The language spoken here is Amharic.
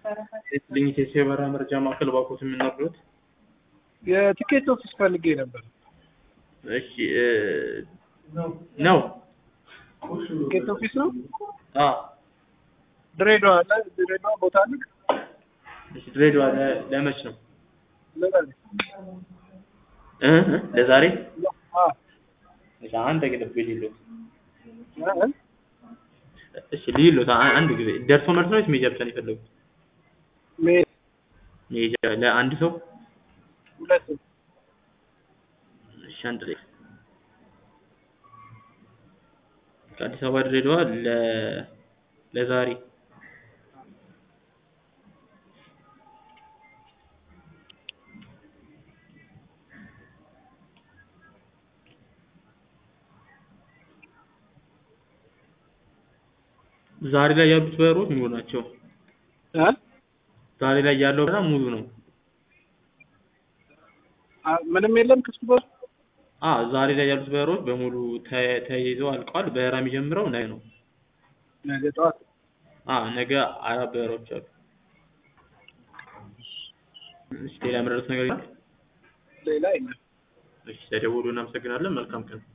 ልኝት የበራ መረጃ ማዕከል ባኮት የምናርዶት የቲኬት ኦፊስ ፈልጌ ነበር። እሺ እ ነው ቲኬት ኦፊስ ነው። አ ድሬዳዋ አለ። ድሬዳዋ ቦታ አለ። እሺ ድሬዳዋ ለ- ለመች ነው ለዛሬ እ እ ለዛሬ አ እሺ አንድ ግለብ ሊሉት እ እሺ ሊሉት አ- አንድ ጊዜ ደርሶ መልስ ነው ወይስ ሜጃ ብቻ ነው የፈለጉት? ሜ ሜጃ ለአንድ ሰው ሁለት እሺ አንድ ላይ ከአዲስ አበባ ድሬዳዋ ለ ለዛሬ ዛሬ ላይ ያሉት በሮች ሙሉ ናቸው። እ ዛሬ ላይ ያለው በጣም ሙሉ ነው። አ ምንም የለም ክፍት ቦታ አ ዛሬ ላይ ያሉት በሮች በሙሉ ተ- ተይዘው አልቀዋል። በራ የሚጀምረው ነገ ነው። ነገ ጠዋት አ ነገ አራት በሮች አሉ። እሺ ሌላ የምረዱት ነገር ይኖራል? ሌላ የለም። እሺ ተደውሉ። እናመሰግናለን። መልካም ቀን